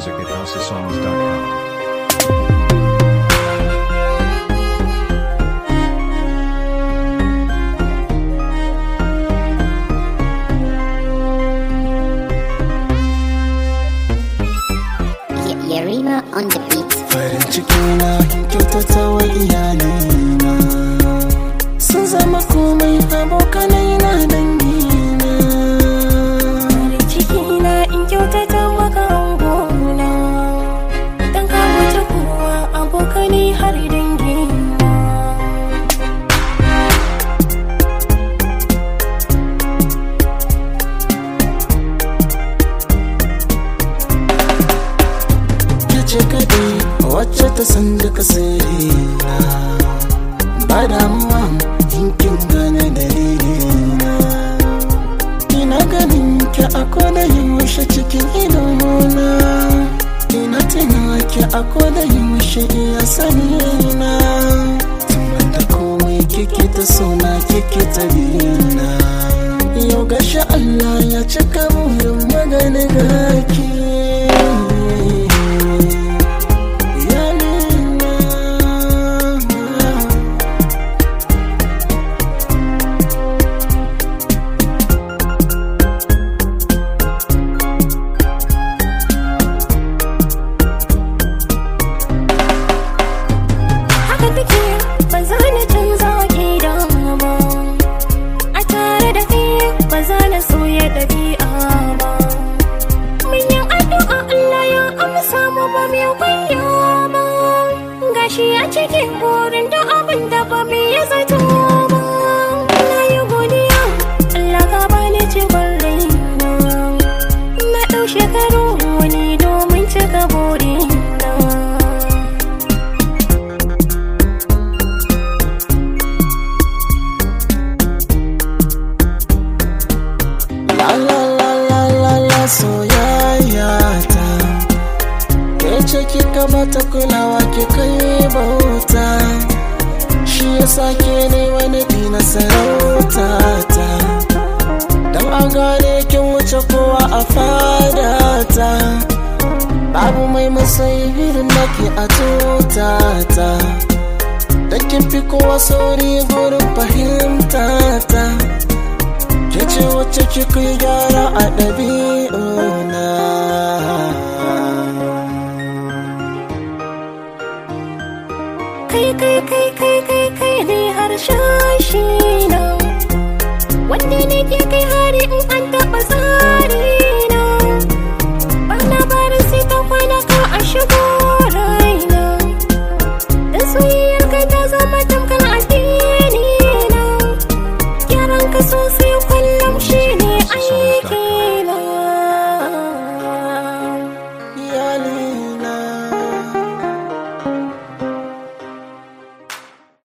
music at houseofsongs.com. Y- Yarima on the beat. farin ciki na kyautata wa iyalina sun zama komai abokanai na dangina farin ciki na in kyautata maka angona dan ka wuce kowa abokani har dangina ke ce kadai wacce ta san duka sirrina ba damuwa in kin gane dalilina ina ganin ki a koda yaushe cikin idona ina tuna ki a koda yaushe iya sanina tun da komai kike ta sona kike ta bina yau gashi Allah ya cika burin magana gaki Iyalina. haka take ba za na canza gida ba a tare da kai ba za na soya ɗabi'a ba mun yi addu'a Allah ya amsa mu ba mu kwanya ba gashi a cikin burin da abin da ba mu yi zato ba na yi godiya Allah ka bani cikon raina na ɗau shekaru wani domin cika burina La la la la la la soyayya ta Ke ce kika mata kulawa ki kai bauta Shi yasa ke ne wani dina sarauta ta Dan a gane kin wuce kowa a fada ta Babu mai masai irin nake a tuta ta Da kin fi kowa sauri gurin fahimta ta Ke ce wacce kika yi gyara a ɗabi'una kai kai kai kai kai kai ne harshen shi na